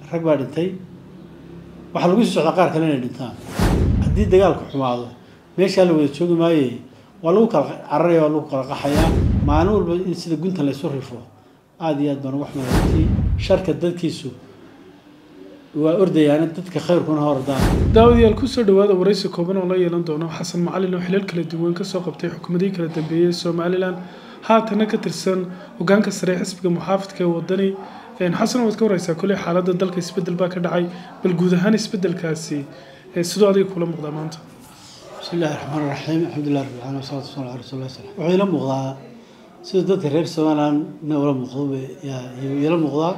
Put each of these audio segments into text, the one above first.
rag baa dhintay waxaa lagu sii socdaa qaar kale inay dhintaan haddii dagaalku xumaado meeshaa la wada joogi maaye waa lagu kala cararaya waa lagu kala qaxayaa maalin walba in sida gunta laysu rifo aada iyo aad baan uga xumaatay sharka dadkiisu waa ordayaana dadka khayrkuna hordaan daawadayaal kusoo dhawaada waraysi kooban oo la yeelan doono xasan macalin oo xilal kala duwan kasoo qabtay xukuumadihii kala dambeeyey somalilan haatana ka tirsan hogaanka sare ee xisbiga muxaafidka ee wadani xasan waad ka wareysaa koley xaaladda dalka isbedel baa ka dhacay bal guud ahaan isbedelkaasi sidoo adiga kula muuqdaa maanta bismi illahi raxmaan raxiim alxamdulilah rabbil caalamiin wasalaatu wasalamu ala rasuuli lah sala wuxuu ila muuqdaa sida dadka reer somaliland ina ula muuqdo yaa ila muuqdaa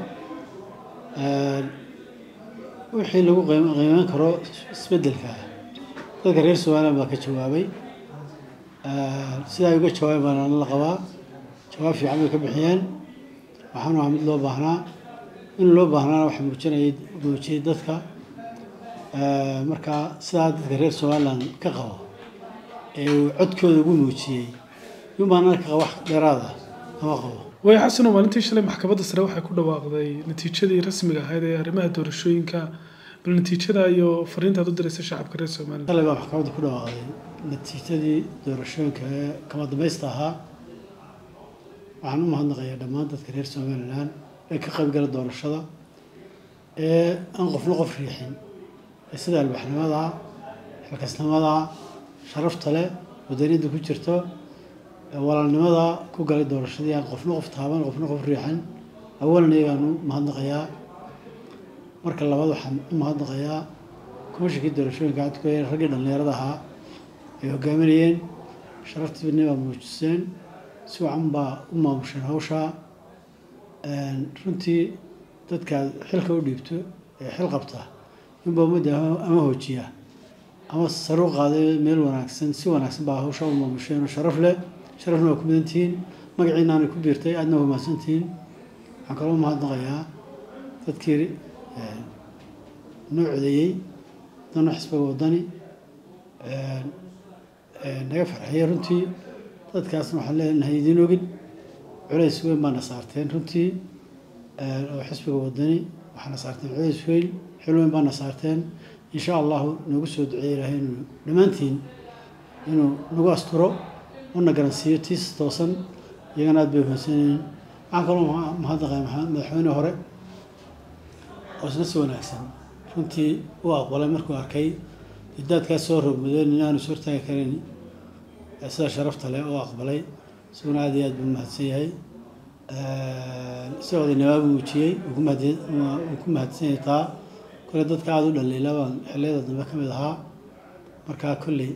wixii lagu qiim- qiimeyn karo isbedelka dadka reer somaliland baa ka jawaabay sida ay uga jawaabeen baana la qabaa jawaab fiican bay ka bixiyeen waxaana waa mid loo baahnaa in loo baahnaana waxa muujinayay muujiyey dadka marka sidaa dadka reer somaliland ka qabo ee uu codkooda ugu muujiyey yumaana ka qaba wax dheeraada ama qabo way xasan oo maalintii shalay maxkamadda sare waxay ku dhawaaqday natiijadii rasmiga ahayd ee arrimaha doorashooyinka bal natiijada iyo fariintaad u diraysa shacabka reer somaliland shalay baa maxkamadda ku dhawaaqday natiijadii doorashooyinka ee kama dambaysta ahaa waxaan u mahadnaqayaa dhammaan dadka reer somaliland ee ka qaybgala doorashada ee aan qofna qof riixin ee sida albaxnimada xilkasnimada sharafta leh wadaniyadda ku jirto walaalnimada ku galay doorashadii aan qofna qof taaban qofna qof riixin awalan iyagaan u mahadnaqayaa marka labaad waxaan u mahadnaqayaa komishinkii doorashooyinka codku raggii dhallinyarada ahaa ay hogaaminayeen sharaftiibni baa muujiseen si wacan baa u maamusheen hawshaa runtii dadkaad xilka u dhiibto ee xil qabta inbaa ummadda ama hoojiya ama saru qaaday meel wanaagsan si wanaagsan baa hawshaa u maamusheen oo sharaf leh sharafna waa ku mudantihiin magaciina aanay ku biirtay aadna waa mahadsantihiin waxaan kaloo mahadnaqayaa dadkii noo codeeyey dana xisbiga wadani naga farxiyey runtii dadkaasna waxaan leenahay idiin ogin culays weyn baana saarteen runtii oo xisbiga wadani waxaana saarteen culays weyn xil weyn baana saarteen insha allahu noogu soo duceey ilaahay inuu dhammaantiin inuu nagu asturo una garansiiyo tiis toosan iyagana aad bay mahadsanyihiin waxaan kaloo mahadnaqaya madaxweyne hore oo isna si wanaagsan runtii u aqbalay markuu arkay didaadkaas soo rogmadeen in aanu soo hortaagi karin sida sharafta leh oo aqbalay isaguna aad iyo aad buu mahadsan yahay si odaynimaabu muujiyey uu ku mahadsan yahay taa kole dadka aada u dhaliila baan xilliyada dambe ka mid ahaa markaa kolley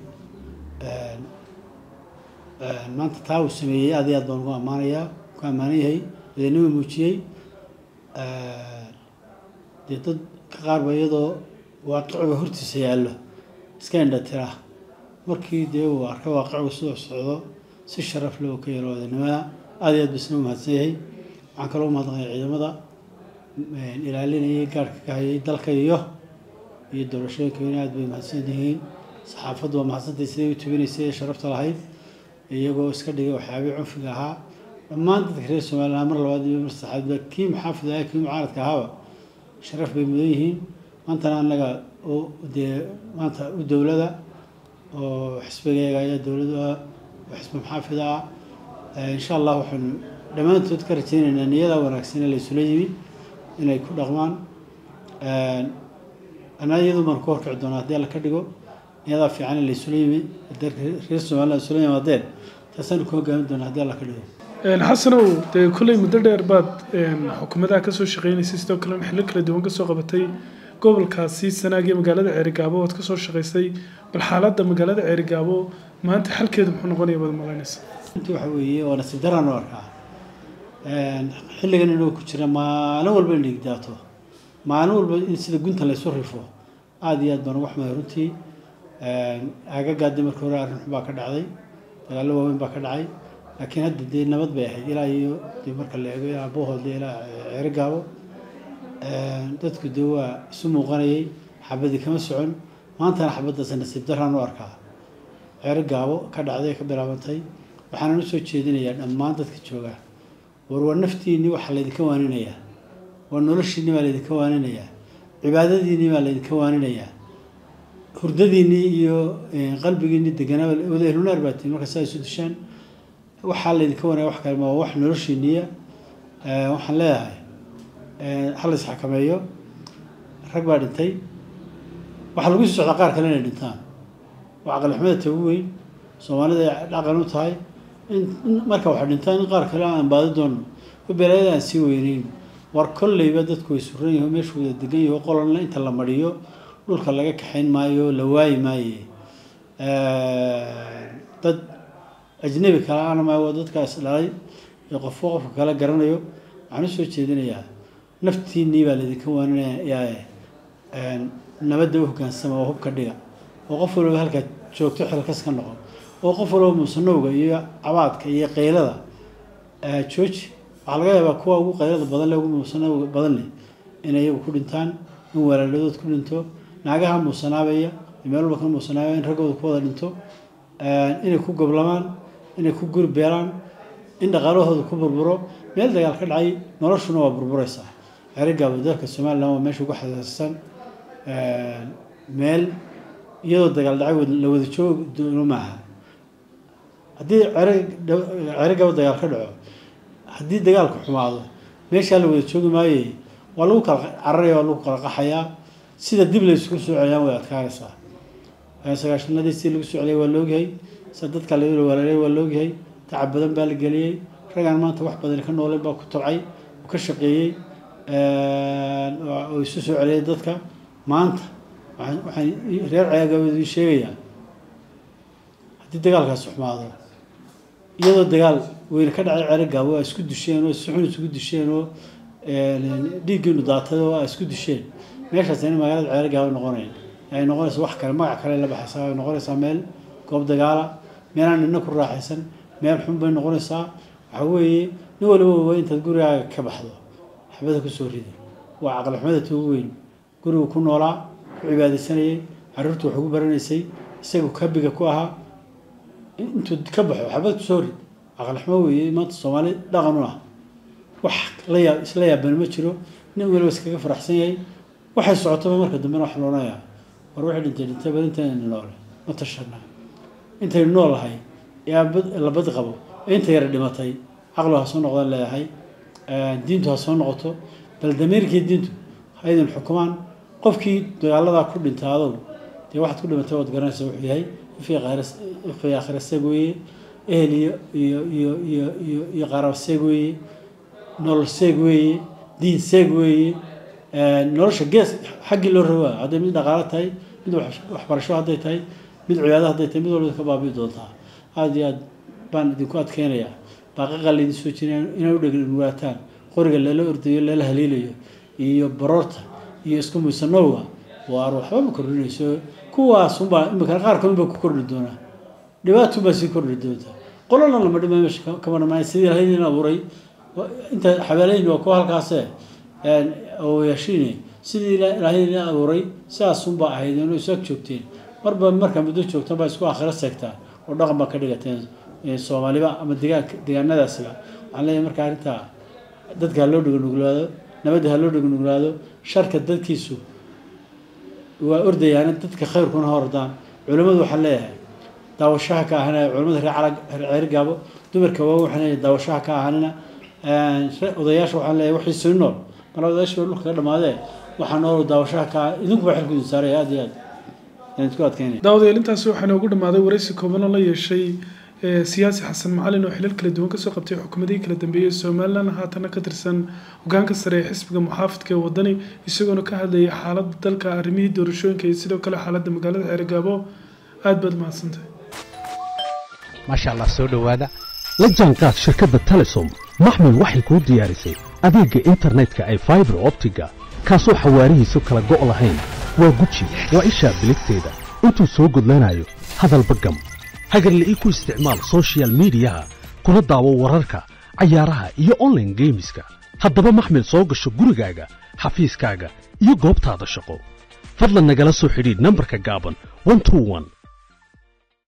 maanta taa uu sameeyey aad iyo aad baan ugu ammaanayaa ku ammaanan yahay odaynima muujiyey dee dad ka qaarba iyadoo waaqiciga hortiisa yaallo iska indha tira markii dee uu arkay waaqicigu siduu socdo si sharaf leh oo ka yeelo odaynimada aad iyo aad ba isna u mahadsan yahay waxaan kaloo umahadnaqaya ciidamada ilaalinayay gaarhka ka hayay dalka iyo iyo doorashooyinka in aad bay mahadsan yihiin saxaafaddu waa mahadsantay siday u tubinaysay ee sharafta lahayd iyagoo iska dhigay waxyaabihii cunfiga ahaa dhammaan dadka reer somaliland mar labaad iyo mar saddexaadba kii maxaafid ah kii mucaaradka ahaaba sharaf bay mudan yihiin maantana annaga oo dee maanta u dowlada oo xisbigeega ayaa dowladu ah oo xisbi maxaafid ah insha allah waxaanu dhammaantood ka rajaynaynaa niyadaa wanaagsan ee laysula yimi inay ku dhaqmaan anaa iyadu baan ku horkici doonaa haddii alla ka dhigo niyadaa fiican ee laysula yimi haddii reer somaliland isula yimaadeen taasaanu ku hogaamin doonaa haddii alla ka dhigo xasanow dee kolley muddo dheer baad xukuumadaha kasoo shaqeynaysay sidoo kalena xillo kala duwan kasoo qabatay gobolkaasi sanaag iyo magaalada ceerigaabo oad kasoo shaqaysay bal xaaladda magaalada ceerigaabo maanta xalkeedu muxuu noqonaya baad malaynaysa inta waxa weeye waa nasiib daraan u arkaa xilligan inuu ku jira maalin walba in dhigdaato maalin walba in sida gunta laysu rifo aada iyo aad baan uga xumahay runtii aagagaadi markii hore arrin xun baa ka dhacday dagaallo waaweyn baa ka dhacay laakiin hadda dee nabad bay ahayd ilaa iyo dee marka la eego ilaa boohoodle ilaa ceerigaabo dadku dee waa isu muuqanayay xabadi kama socon maantana xabaddaas nasiib daraan u arkaa ceerigaabo ka dhacday ka bilaabantay waxaanan usoo jeedinayaa dhammaan dadka joogaa war waa naftiinni waxaa laydinka waaninayaa waa noloshiinni baa laydinka waaninayaa cibaadadiinnii baa laydinka waaninayaa hurdadiinnii iyo qalbigiinnii deganaa wada ehlunaar baa tihin marka saa isu dishaan waxaa laydinka waanaya wax kale ma wax noloshiinniya waxaan leeyahay ha la isxakameeyo rag baa dhintay waxaa lagu sii socdaa qaar kale inay dhintaan waa caqalixumada ta ugu weyn soomaalida ay dhaqan u tahay in marka waxay dhintaan in qaar kale aan baadi doono belaayada aan sii weyneyn war kolleyba dadku way suran yaho meeshu wada degan yaho qolanna inta la mariyo dhulka laga kaxayn maayo la waayi maaye dad ajnabi kale ana maayo waa dadkaas dhalay ee qofka qofka kale garanayo waxaan usoo jeedinayaa naftiinnii baa laydinka waaninayaa nabadda u hoggaansama oo hubka dhiga oo qof walba halkaad joogto xilkas ka noqon oo qof walba musanowga iyo cabaadka iyo qaylada jooji waxaa laga yaabaa kuwa ugu qaylada badan leh ugu muusanowga badan leh in iyagu ku dhintaan in walaaladood ku dhinto naagaha muusanaabaya meel walba ka muusanaabaya in raggooda ku wada dhinto inay ku goblamaan inay ku guri beelaan in dhaqaalahooda ku burburo meel dagaal ka dhacay noloshuna waa burbureysaa xerigaaba dalka somalilan waa meesha ugu xasaasisan meel iyadoo dagaal dhacay la wada joog doono maaha haddii cerigaba dagaal ka dhaco haddii dagaalku xumaado meeshaa la wada joogi maaye waa lagu kala cararaya waa lagu kala qaxayaa sida dib la isugu soo celiyaan way adkaanaysaa sagaashanadii si lagu soo celiyay waa laogyahay sida dadka la walaalay waa laogyahay tacab badan baa la geliyey ragaan maanta wax badan ka nooleen baa ku tabcay oo ka shaqeeyey oo isu soo celiyay dadka maanta waxaan reer ceegabadu ii sheegayaa haddii dagaalkaasi xumaado iyadoo dagaal weyne ka dhacay ceerigaabo aa isku dusheen oo si xun isugu dusheen oo dhiiggiinu daatay oo aa isku dusheen meeshaas in magaalada ceerigaabo noqonayn ay noqonaysa wax kale magac kale la baxaysaa ay noqonaysaa meel goob dagaala meelaan nina ku raaxaysan meel xun bay noqonaysaa waxa weeye nin waliba waa intaad gurigaaga ka baxdo xabada kusoo rida waa caqli xumada ta ugu weyn gurigu ku noolaa ku cibaadaysanayay carruurtu wax ugu baranaysay isagu kabiga ku ahaa intuu ka baxo xabad kusoo rid caqli xumo weeye maanta soomaali dhaqan u ah wax la yaab isla yaabani ma jiro nin waliba iskaga faraxsan yahay waxay socotaba marka dambena wax loonayaa war waxay dhintay dhintay bal intayna noole ma tashanaa intaynu nool lahay ee la bad qabo ee inta yara dhimatay caqlu ha soo noqdaan leeyahay diintu ha soo noqoto bal damiirkii diintu ha idin xukumaan qofkii dagaaladaa ku dhintaado dee waxaad ku dhimatay waad garanaysa wuxuu yahay ifii aakhira seeg weeye ehel iyo iyo iyo iyo iyo iyo qaraab seeg weeye nolol seeg weeye diin seeg weeye nolosha gees xaggii loo rabaa hadday mid dhaqaalo tahay mid waxbarasho hadday tahay mid cibaado hadday tahay mid walba ka baabi'i doontaa aada iyo aad baan idinku adkeynayaa baaqaqa laydin soo jiray inay u dhegnuwaataan qoriga lala ordayo lala haliilayo iyo baroorta iyo isku muisanowga waar waxba ma kordhinayso kuwaasunbaa imikana qaar kalun baa ku kordhi doonaa dhibaatun baa sii kordhi doonta qolana lama dhima meesha kama dhamaay sidii lahaydin abuuray inta xabeelayn waa kuwa halkaase oyaashiine sidii lahaydin abuuray sidaasunbaa ahayd inuu isaag joogteen marba markaa muddo joogtan baa isku aakhiro seegtaa oo dhaqan baa ka dhigateen soomaaliba ama degaanka deegaanadaasiba waxaan leeyahay marka arrintaa dadka ha loo dheganuglaado nabadda ha loo dheganuglaado sharka dadkiisu waa ordayaana dadka khayrkuna hordaan culimmadu waxaan leeyahay daawashaha ka ahanaya culimmada reer calag reer ceerigaabo dumarka waa waxaan leeyahay daawashaha ka ahanina odayaasha waxaan leeyahay waxii sii nool mala odayaasha baa dhulka ka dhamaadee waxaa nool daawashaha ka idinku baa xilku idin saaraya aada iyo aad aan isku adkeynaya daawadayaal intaasi waxaa noogu dhammaaday waraysi kooban oo la yeeshay siyaasi xasan macalin oo xilal kala duwan kasoo qabtay xukuumadihii kala dambeeyey somalilan haatana ka tirsan hogaanka sare ee xisbiga muxaafidka ee wadani isagoona ka hadlayay xaaladda dalka arrimihii doorashooyinka iyo sidoo kale xaaladda magaalada ceerigaabo aad baad mahadsantahay maasha allah soo dhowaada la jaanqaad shirkadda telesom maxmil waxay kuu diyaarisay adeegga internetka ay faibar optiga kaasoo xawaarihiisu kala go' lahayn waa guji waa ishaa biligteeda intuu soo gudlanayo hadalba gam hagarla ii ku isticmaal sochial midiyaha kuna daawo wararka cayaaraha iyo onlaine geemiska haddaba maxmil soo gasho gurigaaga xafiiskaaga iyo goobtaada shaqo fadlan nagala soo xidhiidh nambarka gaaban